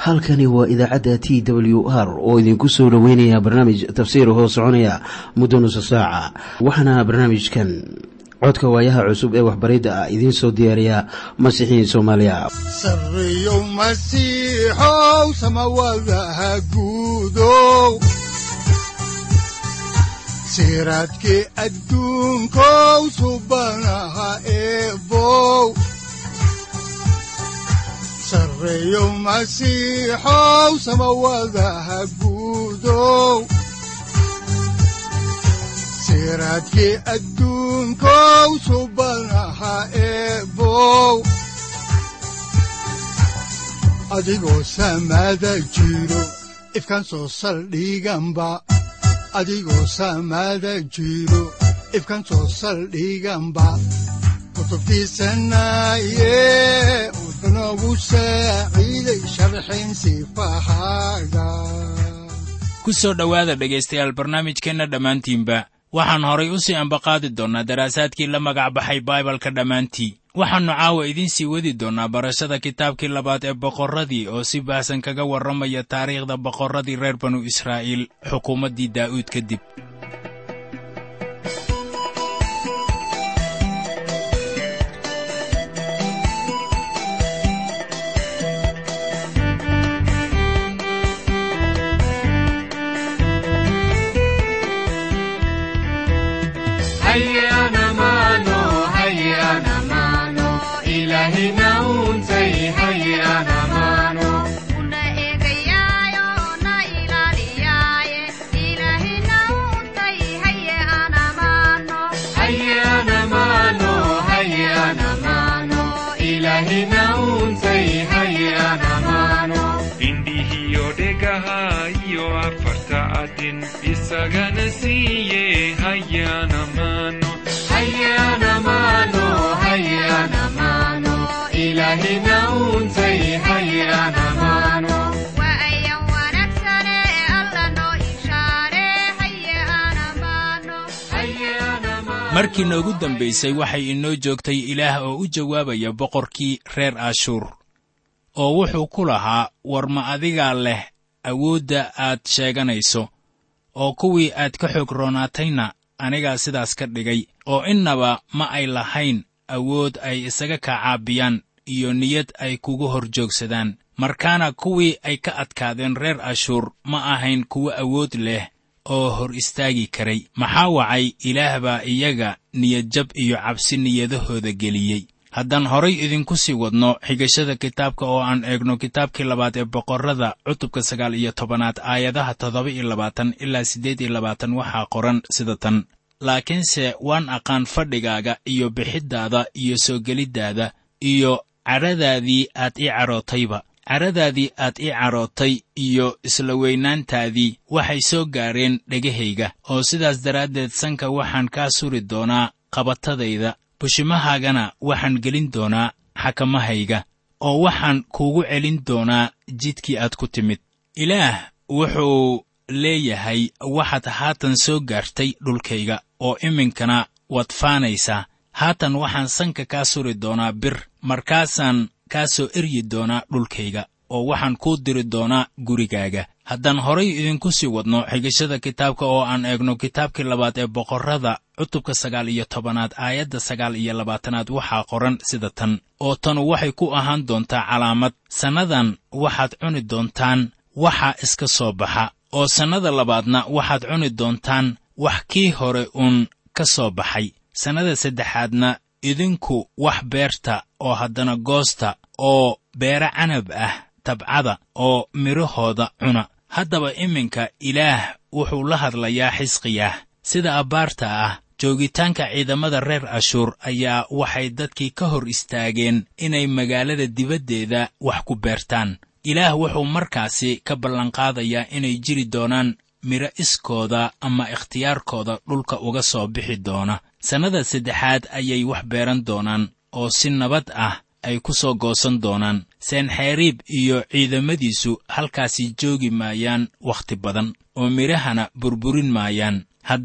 halkani waa idaacadda t w r oo idinku soo dhoweynaya barnaamij tafsiir hoo soconaya muddo nusa saaca waxaana barnaamijkan codka waayaha cusub ee waxbaridda ah idiin soo diyaariya masiixiin soomaaliya sareyow masiixow samawadaha guudow siraadkii adduunkow subanaha eebow sareyow masiixow samawadaha guudow siraadkii adduunkow subanaha eebow adigoo samaada jiro ifkan soo saldhiganba adigoo samaada jiro ifkan soo saldhiganba kutubtiisanaye udanogu saaciiday sharxin sifahaaga ku soo dhowaada dhegaystayaal barnaamijkeenna dhammaantiinba waxaan horay u sii ambaqaadi doonnaa daraasaadkii la magac baxay baibalka dhammaantii waxaannu caawa idiin sii wadi doonnaa barashada kitaabkii labaad ee boqorradii oo si baahsan kaga warramaya taariikhda boqorradii reer banu israa'iil xukuumaddii daa'uud kadib isagana siiye hayana mano hayana mano hayana mano ilahina untay hayana mano waayan wanaagsane alla noo ishaare hayana mano markii noogu dambaysay waxay inoo joogtay ilaah oo u jawaabaya boqorkii reer ashuur oo wuxuu ku lahaa war ma adigaa leh awoodda aad sheeganayso oo kuwii aad ka xoog roonaatayna anigaa sidaas ka dhigay oo innaba ma ay lahayn awood ay isaga kaa caabiyaan iyo niyad ay kugu hor joogsadaan markaana kuwii ay ka adkaadeen reer ashuur ma ahayn kuwo awood leh oo hor istaagi karay maxaa wacay ilaah baa iyaga niyadjab iyo cabsi niyadahooda geliyey haddaan horay idinku sii wadno xigashada kitaabka oo aan eegno kitaabkii labaad ee boqorrada cutubka sagaal iyo tobanaad aayadaha toddoba iyo labaatan ilaa siddeed iyo labaatan waxaa qoran sida tan laakiinse waan aqaan fadhigaaga iyo bixiddaada iyo soo geliddaada iyo cadhadaadii aad ii cadhootayba cadhadaadii aad ii cadhootay iyo isla weynaantaadii waxay soo gaareen dhegahayga oo sidaas daraaddeed sanka waxaan kaa suri doonaa qabatadayda bushimahaagana waxaan gelin doonaa xakamahayga oo waxaan kuugu celin doonaa jidkii aad ku timid ilaah wuxuu leeyahay waxaad haatan soo gaartay dhulkayga oo iminkana waad faanaysaa haatan waxaan sanka kaa suri doonaa bir markaasaan kaa soo eryi doonaa dhulkayga oo waxaan kuu diri doonaa gurigaaga haddaan horay idinku sii wadno xigashada kitaabka oo aan eegno kitaabkii labaad ee boqorrada cutubka sagaal iyo tobanaad aayadda sagaal iyo labaatanaad waxaa qoran sida tan oo tanu waxay ku ahaan doontaa calaamad sannadan waxaad cuni doontaan waxa iska soo baxa oo sannada labaadna waxaad cuni doontaan wax kii hore uun ka soo baxay sannada saddexaadna idinku wax beerta oo haddana goosta oo beere canab ah tabcada oo midhahooda cuna haddaba iminka ilaah wuxuu la hadlayaa xisqiyah sida abbaarta ah joogitaanka ciidamada reer ashuur ayaa waxay dadkii ka hor istaageen inay magaalada dibaddeeda wax ku beertaan ilaah wuxuu markaasi ka ballanqaadayaa inay jiri doonaan midho iskooda ama ikhtiyaarkooda dhulka uga soo bixi doona sannada saddexaad ayay wax beeran doonaan oo si nabad ah ay ku soo goosan doonaan seenxeeriib iyo ciidamadiisu halkaasi joogi maayaan wakhti badan oo midhahana burburin maayaan haddaan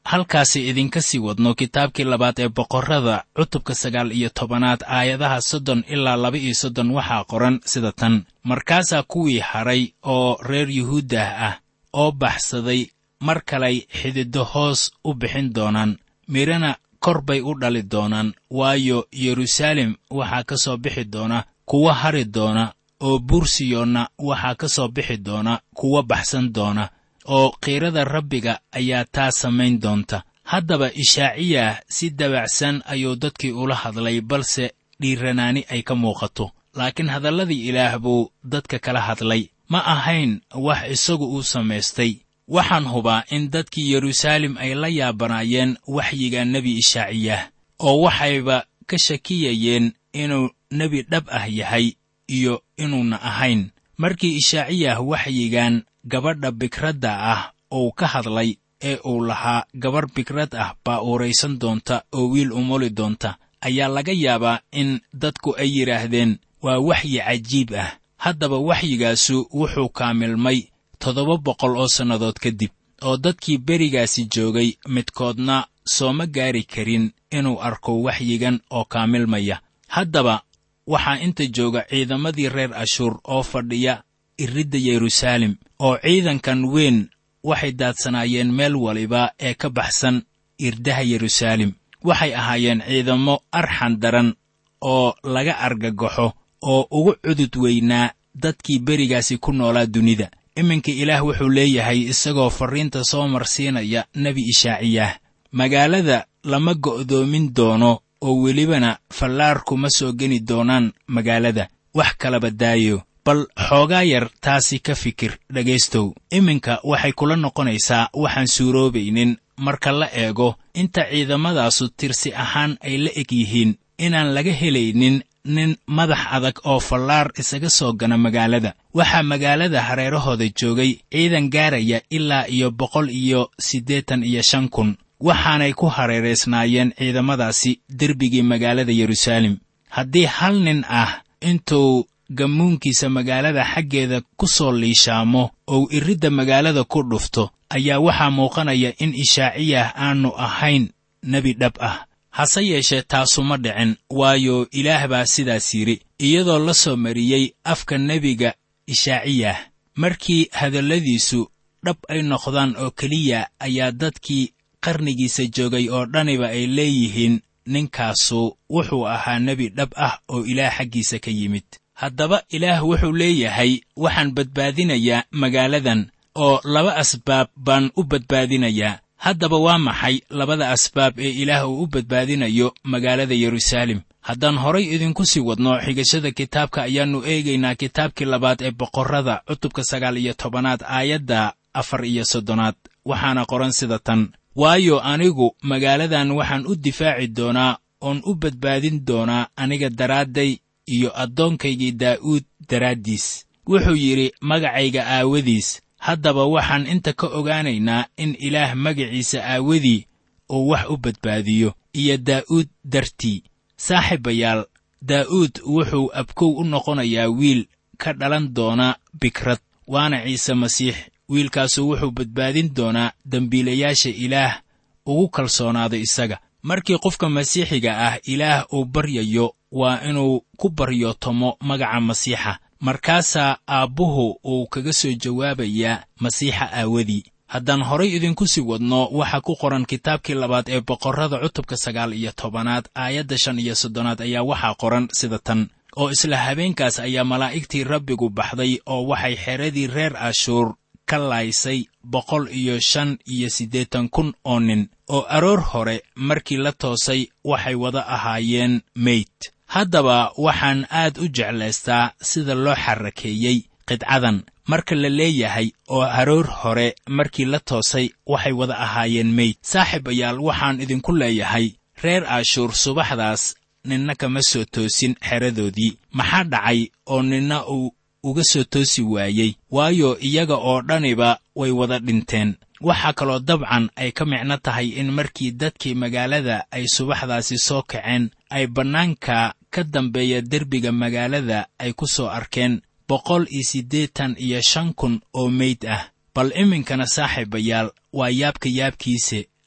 halkaasi idinka sii wadno kitaabkii labaad ee boqorrada cutubka sagaal iyo tobanaad aayadaha soddon ilaa laba iyo soddon waxaa qoran sida tan markaasaa kuwii hadhay oo reer yuhuuddah ah oo baxsaday mar kalay xididdo hoos u bixin doonaan midhana kor bay u dhali doonaan waayo yeruusaalem waxaa ka soo bixi doona kuwa hari doona oo buursiyoonna waxaa ka soo bixi doona kuwa baxsan doona oo qiirada rabbiga ayaa taa samayn doonta haddaba ishaaciyah si dabacsan ayuu dadkii ula hadlay balse dhiiranaani ay ka muuqato laakiin hadalladii ilaah buu dadka kala hadlay ma ahayn wax isagu uu samaystay waxaan hubaa in dadkii yeruusaalem ay la yaabanaayeen waxyiga nebi ishaaciyah oo waxayba ka shakiyayeen inuu nebi dhab ah yahay iyo inuuna ahayn markii ishaaciyah waxyigan gabadha bikradda ah uu ka hadlay ee uu lahaa gabarh bikrad ah baa uuraysan doonta oo wiil umuli doonta ayaa laga yaabaa in dadku ay yidhaahdeen waa waxyi cajiib ah haddaba waxyigaasu wuxuu kaamilmay toddoba boqol oo sannadood kadib oo dadkii berigaasi joogay midkoodna sooma gaari karin inuu arko waxyigan oo kaamilmaya haddaba waxaa inta jooga ciidamadii reer ashuur oo fadhiya iridda yeruusaalem oo ciidankan weyn waxay daadsanaayeen meel waliba ee ka baxsan irdaha yeruusaalem waxay ahaayeen ciidamo arxan daran oo laga argagaxo oo ugu cudud weynaa dadkii berigaasi ku noolaa dunida iminka ilaah wuxuu leeyahay isagoo farriinta soo marsiinaya nebi ishaaciyah magaalada lama go'doomin doono oo welibana fallaar kuma soo geni doonaan magaalada wax kalaba daayo bal xoogaa yar taasi ka fikir dhegaystow iminka waxay kula noqonaysaa waxaan suuroobaynin marka la eego inta ciidamadaasu tirsi ahaan ay la eg yihiin inaan laga helaynin nin madax adag oo fallaar isaga soo gana magaalada waxaa magaalada hareerahooda joogay ciidan gaaraya ilaa iyo boqol iyo siddeetan iyo shan kun waxaanay ku hareeraysnaayeen ciidamadaasi derbigii magaalada yeruusaalem haddii hal nin ah intuu gammuunkiisa magaalada xaggeeda ku soo liishaamo ou iridda magaalada ku dhufto ayaa waxaa muuqanaya in ishaaciyah aanu ahayn nebi dhab ah hase yeeshee taasuma dhicin waayo ilaah baa sidaas yidhi iyadoo la soo mariyey afka nebiga ishaaciyah markii hadalladiisu dhab ay noqdaan oo keliya ayaa dadkii qarnigiisa joogay oo dhaniba ay leeyihiin ninkaasu wuxuu ahaa nebi dhab ah oo ilaah xaggiisa ka yimid haddaba ilaah wuxuu leeyahay waxaan badbaadinayaa magaaladan oo laba asbaab baan u badbaadinayaa haddaba waa maxay labada asbaab ee ilaah uu u badbaadinayo magaalada yeruusaalem haddaan horay idinku sii wadno xigashada kitaabka ayaannu eegaynaa kitaabkii labaad ee boqorrada cutubka sagaal iyo tobanaad aayadda afar iyo soddonaad waxaana qoran sida tan waayo anigu magaaladan waxaan u difaaci doonaa oon u badbaadin doonaa aniga daraadday iyo addoonkaygii daa'uud daraaddiis wuxuu yidhi magacayga aawadiis haddaba waxaan inta ka ogaanaynaa in ilaah magaciisa aawadii uu wax u badbaadiyo iyo daa'uud dartii saaxiibayaal daa'uud wuxuu abkow u noqonayaa wiil ka dhalan doona bikrad waana ciise masiix wiilkaasu wuxuu badbaadin doonaa dembiilayaasha ilaah ugu kalsoonaado isaga markii qofka masiixiga ah ilaah uu baryayo waa inuu ku baryootomo magaca masiixa markaasaa aabbuhu uu kaga soo jawaabayaa masiixa aawadii haddaan horay idinku sii wadno waxaa ku qoran kitaabkii labaad ee boqorrada cutubka sagaal iyo tobanaad aayadda shan iyo soddonaad ayaa waxaa qoran sida tan oo isla habeenkaas ayaa malaa'igtii rabbigu baxday oo waxay xeradii reer ashuur ka laaysay boqol iyo shan iyo siddeetan kun oo nin oo aroor hore markii la toosay waxay wada ahaayeen meyd haddaba waxaan aad u jeclaystaa sida loo xarrakeeyey qidcadan marka la leeyahay oo haroor hore markii la toosay waxay wada ahaayeen meyd saaxiibayaal waxaan idinku leeyahay reer ashuur subaxdaas ninna kama soo toosin xeradoodii maxaa dhacay oo ninna uu uga soo toosi waayey waayo iyaga oo dhaniba way wada dhinteen waxaa kaloo dabcan ay ka micno tahay in markii dadkii magaalada ay subaxdaasi soo kaceen ay bannaanka ka dambeeya derbiga magaalada ay ku soo arkeen boqol iyo siddeetan iyo shan kun oo meyd ah bal iminkana saaxiibayaal waa yaabka yaabkiise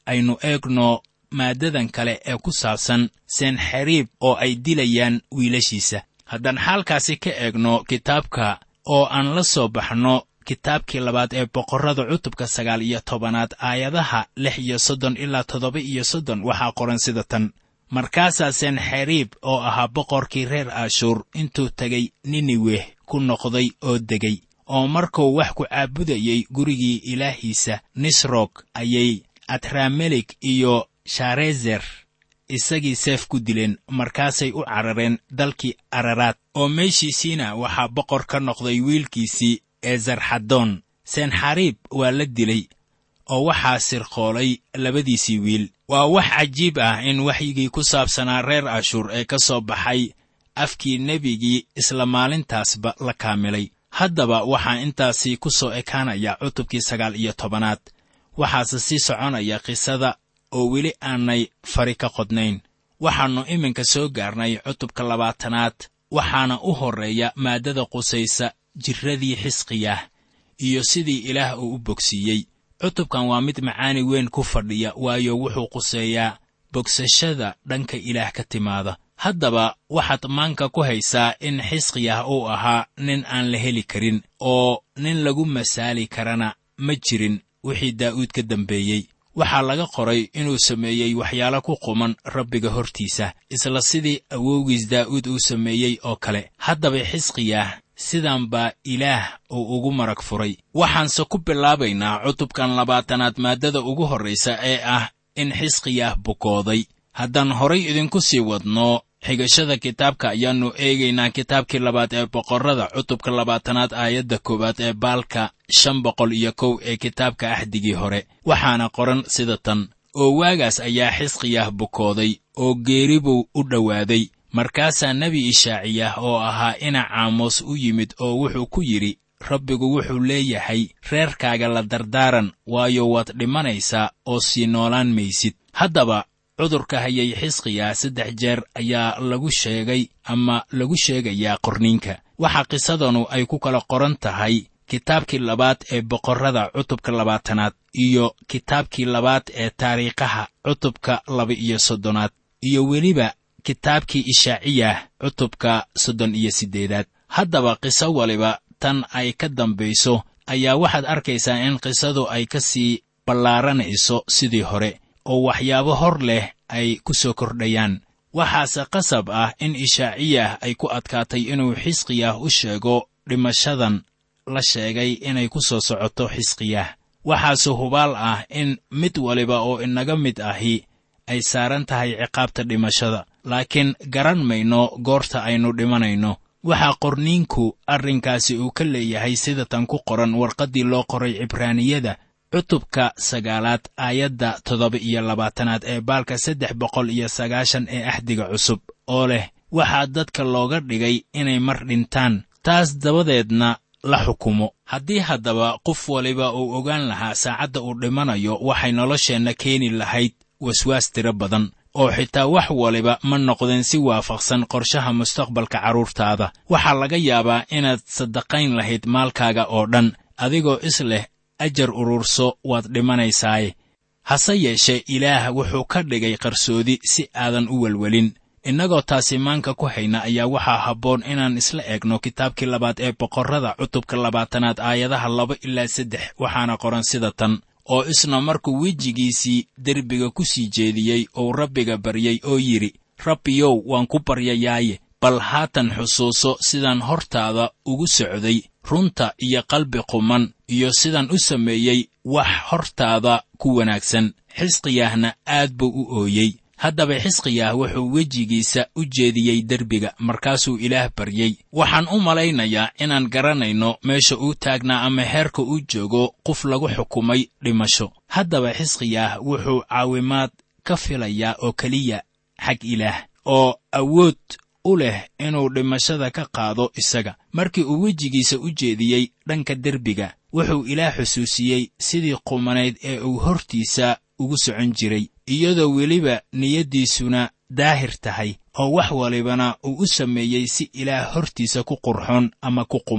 aynu eegno maaddadan kale ee ku saabsan senxeriib oo ay dilayaan wiilashiisa haddaan xaalkaasi ka eegno kitaabka oo aan la soo baxno kitaabkii labaad ee boqorrada cutubka sagaal iyo tobanaad aayadaha lix iyo soddon ilaa toddoba iyo soddon waxaa qoran sida tan markaasaa senxeriib oo ahaa boqorkii reer ashuur intuu tegay niniweh ku noqday oo degay oo markuu wax ku caabudayey gurigii ilaahiisa nisrog ayay atramelik iyo sharezer isagii seef ku dileen markaasay u carareen dalkii araraad oo meeshiisiina waxaa boqor ka noqday wiilkiisii ezarxadoon senxariib waa la dilay oo waxaa sirqoolay labadiisii wiil waa wax cajiib ah in waxyigii ku saabsanaa reer ashuur ee ka soo baxay afkii nebigii isla maalintaasba la kaamilay haddaba waxaa intaasi ku soo ekaanaya cutubkii sagaal iyo tobanaad waxaase sii soconaya qisada oo weli aanay fari ka qodnayn waxaannu iminka soo gaarnay cutubka labaatanaad waxaana u horreeya maaddada qusaysa jirradii xisqiyah iyo sidii ilaah uu u bogsiiyey cutubkan waa mid macaani weyn ku fadhiya waayo wuxuu quseeyaa bogsashada dhanka ilaah ka timaada haddaba waxaad maanka ku haysaa in xisqiyah uu ahaa nin aan la heli karin oo nin lagu masaali karana ma jirin wixii daa'uud ka dambeeyey waxaa laga qoray inuu sameeyey waxyaalo ku quman rabbiga hortiisa isla sidii awowgiis daa'uud uu sameeyey oo kale haddaba xisqiyah sidan baa ilaah uu ugu marag furay waxaanse ku bilaabaynaa cutubkan labaatanaad maaddada ugu horraysa ee ah in xisqiyah bukooday haddaan horay idinku sii wadno xigashada kitaabka ayaannu eegaynaa kitaabkii labaad ee boqorrada cutubka labaatanaad aayadda koowaad ee baalka shan boqol iyo kow ee kitaabka axdigii hore waxaana qoran sida tan oo waagaas ayaa xisqiyah bukooday oo geeri buu u dhowaaday markaasaa nebi ishaaciyah oo ahaa ina caamos u yimid oo wuxuu ku yidhi rabbigu wuxuu leeyahay reerkaaga la dardaaran waayo waad dhimanaysaa oo sii noolaan maysid haddaba cudurka hayay xisqiya saddex jeer ayaa lagu sheegay ama lagu sheegayaa qorniinka waxaa qisadanu ay ku kala qoran tahay kitaabkii labaad ee boqorrada cutubka labaatanaad iyo kitaabkii labaad ee taariikhaha cutubka laba-iyo soddonaad iyo weliba kitaabkii ishaaciyah cutubka soddon iyo siddeedaad haddaba qiso waliba tan ay ka dambayso ayaa waxaad arkaysaa in qisadu ay ka sii ballaaranayso sidii hore oo waxyaabo hor leh ay ku soo kordhayaan waxaase qasab ah in ishaaciyah ay ku adkaatay inuu xisqiyah u sheego dhimashadan la sheegay inay ku soo socoto xisqiyah waxaase hubaal ah in mid waliba oo inaga mid ahi ay saaran tahay ciqaabta dhimashada laakiin garan mayno goorta aynu dhimanayno waxaa qorniinku arrinkaasi uu ka leeyahay sida tan ku qoran warqaddii loo qoray cibraaniyada cutubka sagaalaad aayadda toddoba iyo labaatanaad ee baalka saddex boqol iyo sagaashan ee axdiga cusub oo leh waxaa dadka looga dhigay inay mar dhintaan taas dabadeedna la xukumo haddii haddaba qof waliba uu ogaan lahaa saacadda uu dhimanayo waxay nolosheenna keeni lahayd waswaas tiro badan oo xitaa wax waliba ma noqdeen si waafaqsan qorshaha mustaqbalka carruurtaada waxaa laga yaabaa inaad saddaqayn lahayd maalkaaga oo dhan adigoo is leh ajar ururso waad dhimanaysaaye hase yeeshee ilaah wuxuu ka dhigay qarsoodi si aadan u welwelin innagoo taasi maanka ku hayna ayaa waxaa habboon inaan isla eegno kitaabkii labaad ee boqorrada cutubka labaatanaad aayadaha laba ilaa saddex waxaana qoran sida tan oo isna markuu wejigiisii derbiga ku sii jeediyey uu rabbiga baryey oo yidhi rabbiyow waan ku baryayaaye bal haatan xusuuso sidaan hortaada ugu socday runta iyo qalbi quman iyo sidaan u sameeyey wax hortaada ku wanaagsan xisqiyahna aad buu u ooyey haddaba xisqiyah wuxuu wejigiisa u jeediyey derbiga markaasuu ilaah baryey waxaan u malaynayaa inaan garanayno meesha uu taagnaa ama heerka uu joogo qof lagu xukumay dhimasho haddaba xisqiyah wuxuu caawimaad ka filayaa oo keliya xag ilaah oo awood u leh inuu dhimashada ka qaado isaga markii uu wejigiisa u jeediyey dhanka derbiga wuxuu ilaah xusuusiyey sidii qumanayd ee uu hortiisa ugu socon jiray iyadoo weliba niyaddiisuna daahir tahay oo wax walibana uu u sameeyey si ilaah hortiisa ku qurxoon ama ku quman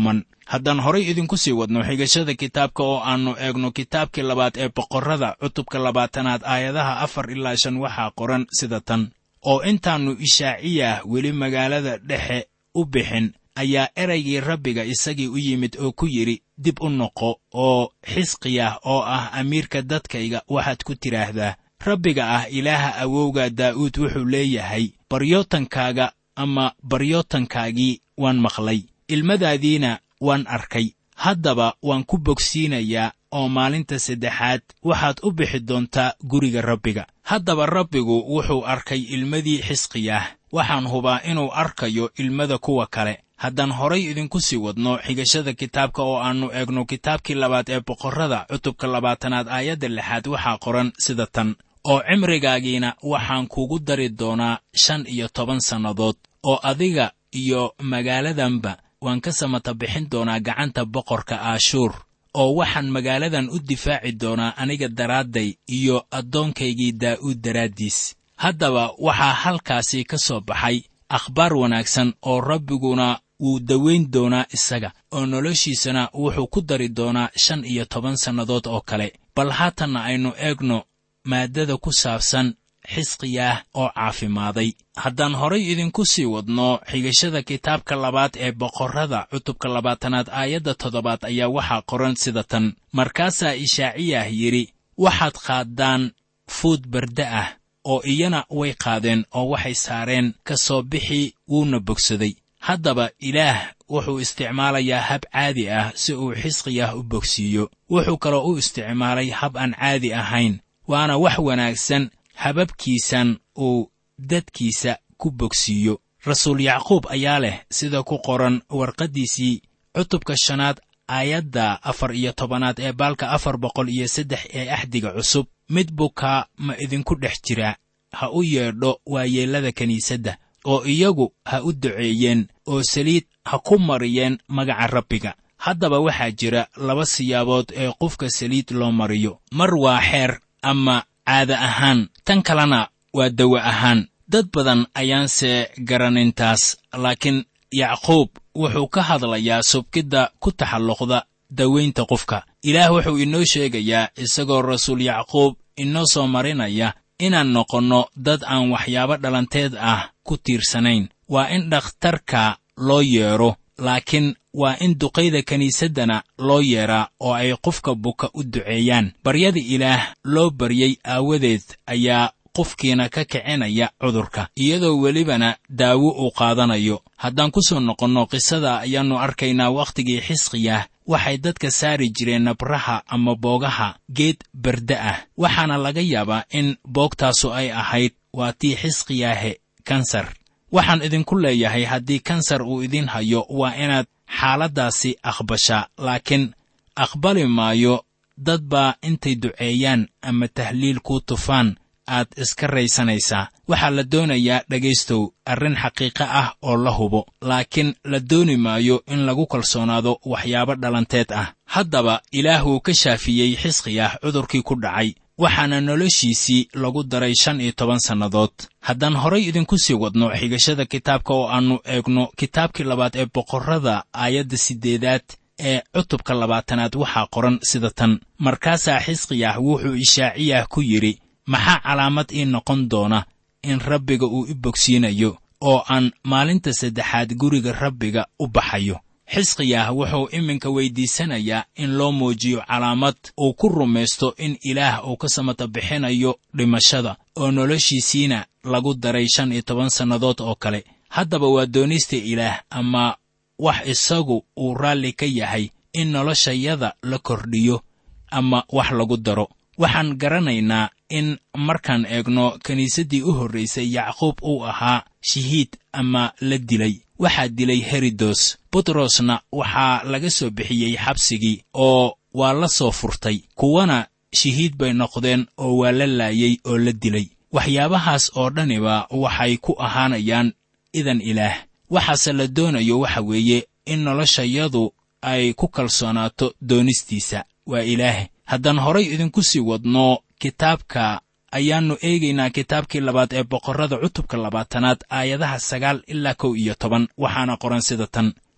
haddaan horay idinku sii wadno xigashada kitaabka oo aannu eegno kitaabkii labaad ee boqorrada cutubka labaatanaad aayadaha afar ilaa shan waxaa qoran sida tan oo intaannu ishaaciyah weli magaalada dhexe u bixin ayaa eraygii rabbiga isagii u yimid oo ku yidhi dib u noqo oo xisqiyah oo ah amiirka dadkayga waxaad ku tidhaahdaa rabbiga ah ilaaha awowga daa'uud wuxuu leeyahay baryootankaaga ama baryootankaagii waan maqlay ilmadaadiina waan arkay haddaba waan ku bogsiinayaa oo maalinta saddexaad waxaad u bixi doontaa guriga rabbiga haddaba rabbigu wuxuu arkay ilmadii xisqiyah waxaan hubaa inuu arkayo ilmada kuwa kale haddaan horay idinku sii wadno xigashada kitaabka oo aannu eegno kitaabkii labaad ee boqorrada cutubka labaatanaad aayadda lixaad waxaa qoran sida tan oo cimrigaagiina waxaan kugu dari doonaa shan iyo toban sannadood oo adiga iyo magaaladanba waan ka samata bixin doonaa gacanta boqorka aashuur oo waxaan magaaladan u difaaci doonaa aniga daraadday iyo addoonkaygii daa'uud daraaddiis haddaba waxaa halkaasi ka soo baxay akhbaar wanaagsan oo rabbiguna wuu dawayn doonaa isaga oo noloshiisana wuxuu ku dari doonaa shan iyo toban sannadood oo kale bal haatanna aynu eegno maaddada ku saabsan xisqiyaah oo caafimaaday haddaan horay idinku sii wadno xigashada kitaabka labaad ee boqorrada cutubka labaatanaad aayadda toddobaad ayaa waxaa qoran sida tan markaasaa ishaaciyah yidhi waxaad qaaddaan fuud barda ah oo iyana way qaadeen oo waxay saareen ka soo bixii wuuna bogsaday haddaba ilaah wuxuu isticmaalayaa hab caadi ah si uu xisqiyah u bogsiiyo wuxuu kaloo u isticmaalay hab aan caadi ahayn waana wax wanaagsan hababkiisan uu dadkiisa ku bogsiiyo rasuul yacquub ayaa leh sida ku qoran warqaddiisii cutubka shanaad aayadda afar iyo tobanaad ee baalka afar boqol iyo saddex ee axdiga cusub mid bukaa ma idinku dhex jira ha u yeedho waayeellada kiniisadda oo iyagu ha u duceeyeen oo saliid ha ku mariyeen magaca rabbiga haddaba waxaa jira laba siyaabood ee qofka saliid loo mariyo mar waa xeer ama caada ahaan tan kalena waa dawa ahaan dad badan ayaanse garanintaas laakiin yacquub wuxuu ka hadlayaa subkidda ku taxalluqda dawaynta qofka ilaah wuxuu inoo sheegayaa isagoo rasuul yacquub inoo soo marinaya inaan noqonno dad aan waxyaabo dhalanteed ah ku tiirsanayn waa in dhakhtarka loo yeedho laakiin waa in duqayda kiniisaddana loo yeedhaa oo ay qofka buka u duceeyaan baryada ilaah loo baryey aawadeed ayaa qofkiina ka kicinaya cudurka iyadoo welibana daawo uu qaadanayo haddaan ku soo noqonno qisada ayaannu arkaynaa wakhtigii xisqiyah waxay dadka saari jireen nabraha ama boogaha geed barda ah waxaana laga yaabaa in boogtaasu ay ahayd waa tii xisqiyaahe kansar waxaan idinku leeyahay haddii kansar uu idin hayo waa inaad xaaladdaasi aqbashaa laakiin aqbali maayo dad baa intay duceeyaan ama tahliil kuu tufaan aad iska raysanaysaa waxaa la doonayaa dhegaystow arrin xaqiiqo ah oo la hubo laakiin la dooni maayo in lagu kalsoonaado waxyaabo dhalanteed ah haddaba ilaah wuu ka shaafiyey xisqiyah cudurkii ku dhacay waxaana noloshiisii lagu daray shan iyo toban sannadood haddaan horay idinku sii wadno xigashada kitaabka oo aannu eegno kitaabkii labaad ee boqorrada aayadda siddeedaad ee cutubka labaatanaad waxaa qoran sida tan markaasaa xisqiyah wuxuu ishaaciyah ku yidhi maxaa calaamad ii noqon doona in rabbiga uu i bogsiinayo oo aan maalinta saddexaad guriga rabbiga u baxayo xisqiyah wuxuu iminka weyddiisanayaa in loo muujiyo calaamad uu ku rumaysto in ilaah uu ka samata bixinayo dhimashada oo noloshiisiina lagu daray shan iyo toban sannadood oo kale haddaba waa doonista ilaah ama wax isagu uu raalli ka yahay in noloshayada la kordhiyo ama wax lagu daro waxaan garanaynaa in markaan eegno kiniisaddii u horraysay yacquub uu ahaa shahiid ama la dilay waxaa dilay herodos butrosna waxaa laga soo bixiyey xabsigii oo waa la soo furtay kuwana shahiid bay noqdeen oo waa la laayey oo la dilay waxyaabahaas oo dhaniba waxay ku ahaanayaan idan ilaah waxaase la doonayo waxa weeye in noloshayadu ay ku kalsoonaato doonistiisa waa ilaah haddaan horay idinku sii wadno kitaabka ayaannu eegaynaa kitaabkii labaad ee boqorrada cutubka labaatanaad aayadaha sagaal ilaa kow iyo toban waxaana qoran sida tan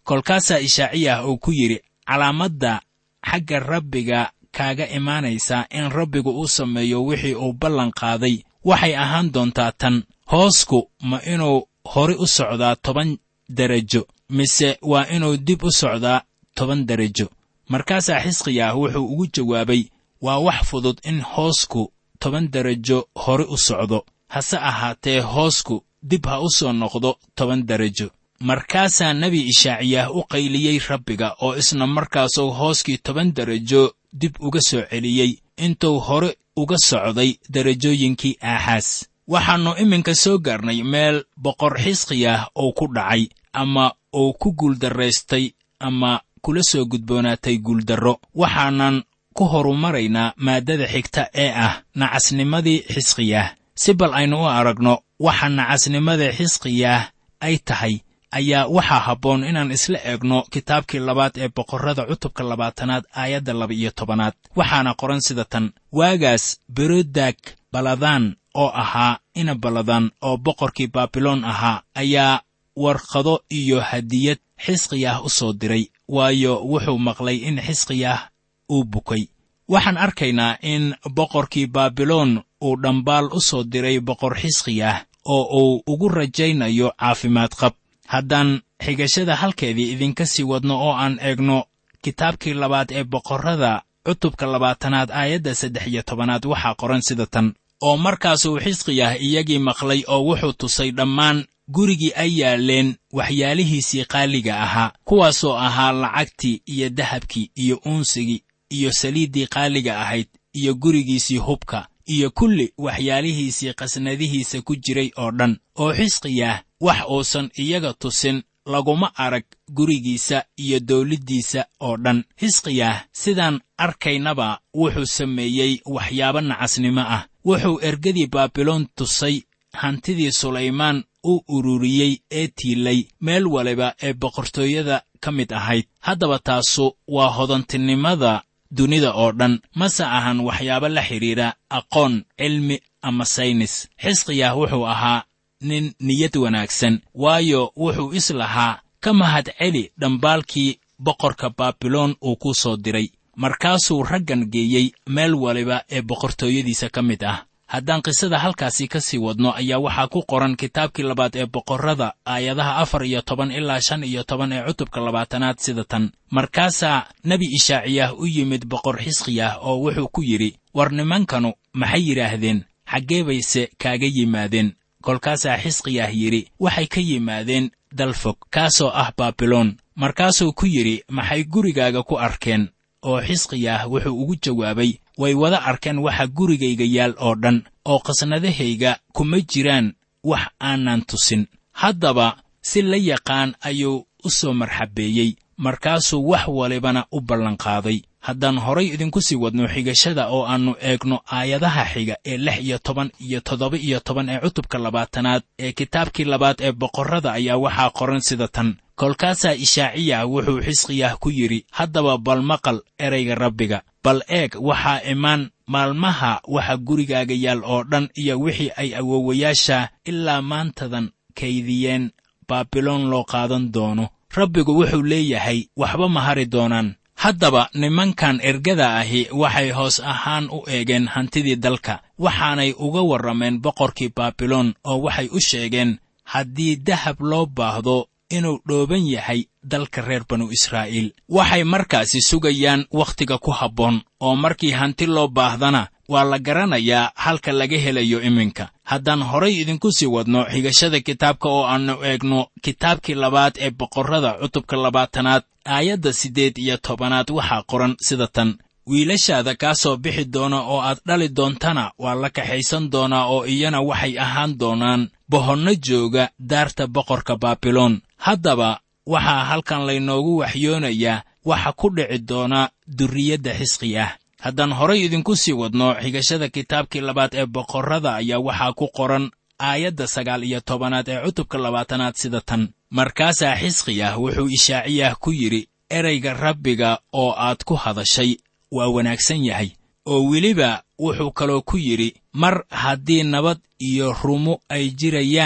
kolkaasaa ishaaciyah uu ku yidhi calaamadda xagga rabbiga kaaga imaanaysaa in rabbigu uu sameeyo wixii uu ballan qaaday waxay ahaan doontaa tan hoosku ma inuu hore u socdaa toban derajo mise waa inuu dib u socdaa toban derajo markaasaa xisqiyaah wuxuu ugu jawaabay waa wax fudud in hoosku toban derajo hore u socdo hase ahaatee hoosku dib ha u soo noqdo toban derajo markaasaa nebi ishaaciyaah u qayliyey rabbiga oo isna markaasuu hooskii toban derajo dib uga soo celiyey intuu hore uga socday derajooyinkii aaxaas waxaannu iminka soo gaarnay meel boqor xisqiyah uu ku dhacay ama uu ku guuldarraystay ama kula soo gudboonaatay guuldarro waxaanan ku horumaraynaa maaddada xigta ee ah nacasnimadii xisqiyaah si bal aynu u aragno waxa nacasnimada xisqiyaah ay tahay ayaa waxaa habboon inaan isla eegno kitaabkii labaad ee boqorrada cutubka labaatanaad aayadda laba-iyo tobanaad waxaana qoran sida tan waagaas berodag baladaan oo ahaa ina baladaan oo boqorkii baabiloon ahaa ayaa warqado iyo hadiyad xisqiyaah u soo diray waayo wuxuu maqlay in xisqiyaah uu bukay waxaan arkaynaa in boqorkii baabiloon uu dhambaal u soo diray boqor xisqiyaah oo uu ugu rajaynayo caafimaad qab haddaan xigashada halkeedii idinka sii wadno oo aan eegno kitaabkii labaad ee boqorrada cutubka labaatanaad aayadda saddex iyo tobanaad waxaa qoran sida tan oo markaasuu xisqiyah iyagii maqlay oo wuxuu tusay dhammaan gurigii ay yaaleen waxyaalihiisii qaaliga ahaa kuwaasoo ahaa lacagtii iyo dahabkii iyo uunsigii iyo saliiddii qaaliga ahayd iyo gurigiisii hubka iyo kulli waxyaalihiisii qasnadihiisa ku jiray oo dhan oo xisqiyah wax uusan iyaga tusin laguma arag gurigiisa iyo dawladdiisa oo dhan xisqiyah sidaan arkaynaba wuxuu sameeyey waxyaabo nacasnimo ah wuxuu ergadii baabiloon tusay hantidii sulaymaan u ururiyey ee tiilay meel waliba ee boqortooyada ka mid ahayd haddaba taasu waa hodantinimada dunida oo dhan mase ahan waxyaabo la xidhiidha aqoon cilmi ama saynis xisqiyah wuxuu ahaa nin niyad wanaagsan waayo wuxuu is lahaa ka mahad celi dhambaalkii boqorka baabiloon uu ku soo diray markaasuu raggan geeyey meel waliba ee boqortooyadiisa ka mid ah haddaan qisada halkaasi ka sii wadno ayaa waxaa ku qoran kitaabkii labaad ee boqorrada aayadaha afar iyo toban ilaa shan iyo toban ee cutubka labaatanaad sida tan markaasaa nebi ishaaciyah u yimid boqor xisqiyah oo wuxuu ku yidhi war nimankanu maxay yidhaahdeen xaggee bayse kaaga yimaadeen kolkaasaa xisqiyah yidhi waxay ka yimaadeen dalfog kaasoo ah baabiloon markaasuu ku yidhi maxay gurigaaga ku arkeen oo xisqiyah wuxuu ugu jawaabay way wada arkeen waxa gurigayga yaal oo dhan oo qasnadahayga kuma jiraan wax aanan tusin haddaba si la yaqaan ayuu u soo marxabeeyey markaasuu wax walibana u ballanqaaday haddaan horay idinku sii wadno xigashada oo aannu eegno aayadaha xiga ee lix iyo toban iyo toddoba iyo toban ee cutubka labaatanaad ee kitaabkii labaad ee boqorrada ayaa waxaa qoran sida tan kolkaasaa ishaaciyah wuxuu xisqiyah ku yidhi haddaba bal maqal erayga rabbiga bal eeg waxaa imaan maalmaha waxa gurigaaga yaal oo dhan iyo wixii ay awowayaasha ilaa maantadan kaydiyeen baabiloon loo qaadan doono rabbigu wuxuu leeyahay waxba ma hari doonaan haddaba nimankan ergada ahi waxay hoos ahaan u eegeen hantidii dalka waxaanay uga warrameen boqorkii baabiloon oo waxay u sheegeen haddii dahab loo baahdo inuu dhooban yahay dalka reer banu israa'iil waxay markaasi sugayaan wakhtiga ku habboon oo markii hanti loo baahdana waa la garanayaa halka laga helayo iminka haddaan horay idinku sii wadno xigashada kitaabka oo aannu eegno kitaabkii labaad ee boqorrada cutubka labaatanaad aayadda siddeed iyo tobanaad waxaa qoran sida tan wiilashaada kaa soo bixi doona oo aad dhali doontana waa la kaxaysan doonaa oo iyana waxay ahaan doonaan bohonno jooga daarta boqorka baabiloon haddaba waxaa halkan laynoogu waxyoonayaa waxa ku dhici doona durriyadda xisqi ah haddaan horay idinku sii wadno xigashada kitaabkii labaad ee boqorrada ayaa waxaa ku qoran aayadda sagaal iyo tobanaad ee cutubka labaatanaad sida tan markaasaa xisqiyah wuxuu ishaaciyah ku yidhi erayga rabbiga oo aad ku hadashay waa wanaagsan yahay oo weliba wuxuu kaloo ku yidhi mar haddii nabad iyo rumo ay jirayaan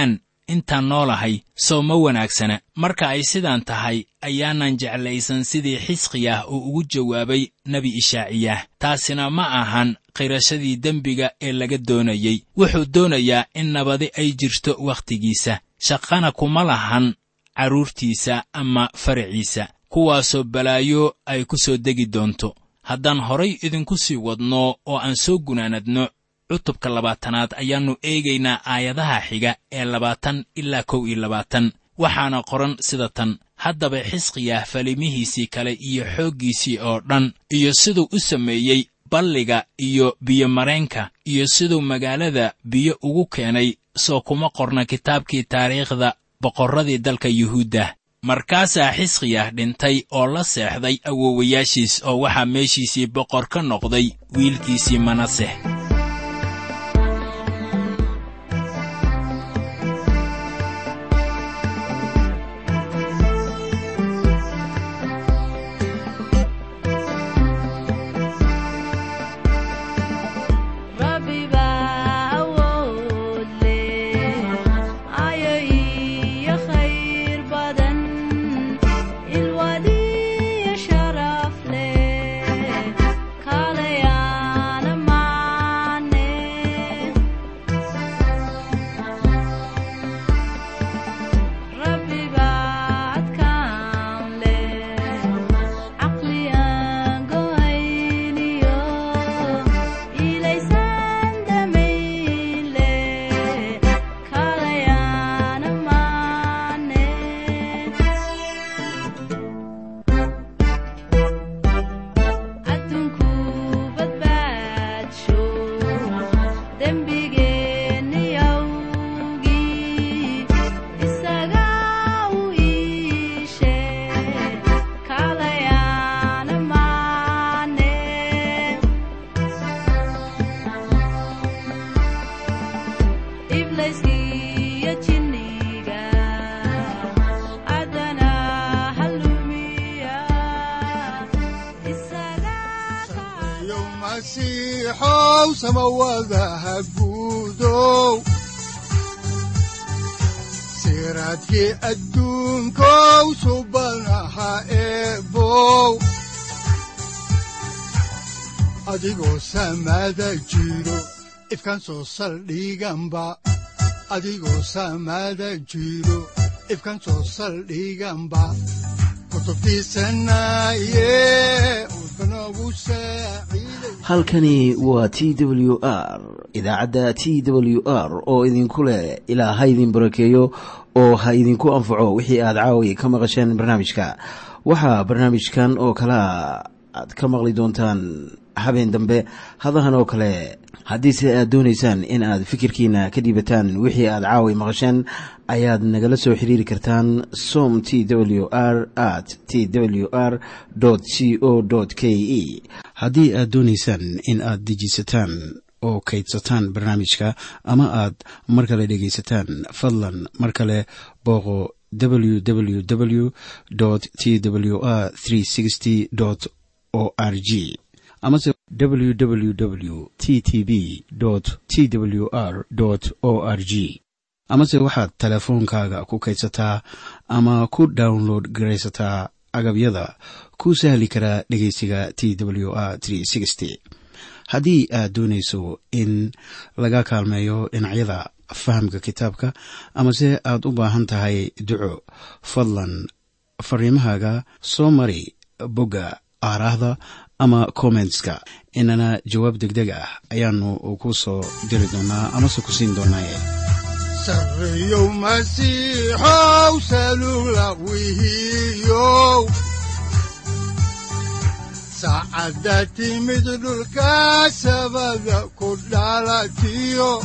intaan noolahay soo ma wanaagsana marka ay sidaan tahay ayaanan jeclaysan sidii xisqiyah uu ugu jawaabay nebi ishaaciyah taasina ma ahan qirashadii dembiga ee laga doonayey wuxuu doonayaa in nabadi ay jirto wakhtigiisa shaqana kuma lahan carruurtiisa ama faraciisa kuwaasoo balaayo ay ku soo degi doonto haddaan horay idinku sii wadno oo aan soo gunaanadno cutubka labaatanaad ayaannu eegaynaa aayadaha xiga ee labaatan ilaa kow iyo labaatan waxaana qoran sida tan haddaba xisqiyah falimihiisii kale iyo xooggiisii oo dhan iyo siduu u sameeyey balliga iyo biyomareenka iyo siduu magaalada biyo ugu keenay soo kuma qorna kitaabkii taariikhda boqorradii dalka yuhuudda markaasaa xisqiyah dhintay oo la seexday awoowayaashiis oo waxaa meeshiisii boqor ka noqday wiilkiisii manaseh Rabbi baa awood leh ayo iyo khayr badan ilwadiyo sharaf leh kaalayaana maane Rabbi baa adkaan leh caqli aan go'ayniyo ilaysan damayle kaalayaana maane adduunku badbaadsho dembigeenni awgii isaga u iishe kaalayaana maane ibleyskiyo jinniga adana halumiya isaga yo masiixow samawadaha guudow siraadkii adduunkow subanaha eebow adigoo samada jiro ifkan soo saldhiganba adigoo samada jiro ifkan soo saldhiganba kutubtiisanaye udbanogu saaciiday halkani waa t w r idaacadda t w r oo idinku leh ilaa ha idin barakeeyo oo ha idinku anfaco wixii aad caawi ka maqasheen barnaamijka waxaa barnaamijkan oo kalea aad ka maqli doontaan habeen dambe hadahan oo kale haddiise aad doonaysaan in aad fikirkiina ka dhiibataan wixii aad caawi maqasheen ayaad nagala soo xiriiri kartaan som t w r at t w r c o k e haddii aad doonaysaan in aad dejiisataan oo kaydsataan barnaamijka ama aad mar kale dhegaysataan fadlan mar kale booqo www t w r o r g amase www t t b t w r o r g amase waxaad teleefoonkaaga ku kaydsataa ama ku download garaysataa agabyada ku sahli karaa dhegeysiga t w r haddii aad doonayso in laga kaalmeeyo dhinacyada fahamka kitaabka amase aad u baahan tahay duco fadlan fariimahaaga soo mari bogga aaraahda ama kommentska inana jawaab degdeg ah ayaanu ku soo diri doonaa amase ku siin doonaaye sarreyow masiixow salula wihiyow saacadda timid dhulka sabada ku dhalatiyo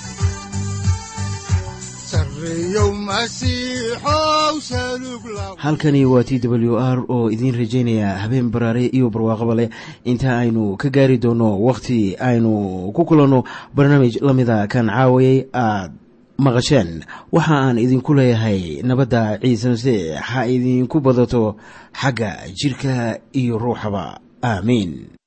sarreyow masiixow salug la halkani waa t w r oo idiin rajaynaya habeen baraare iyo barwaaqaba leh inta aynu ka gaari doono wakhti aynu ku kulanno barnaamij la mida kan caawayay aad maqasheen waxa aan idinku leeyahay nabadda ciise masiix ha idinku badato xagga jidhka iyo ruuxaba aamiin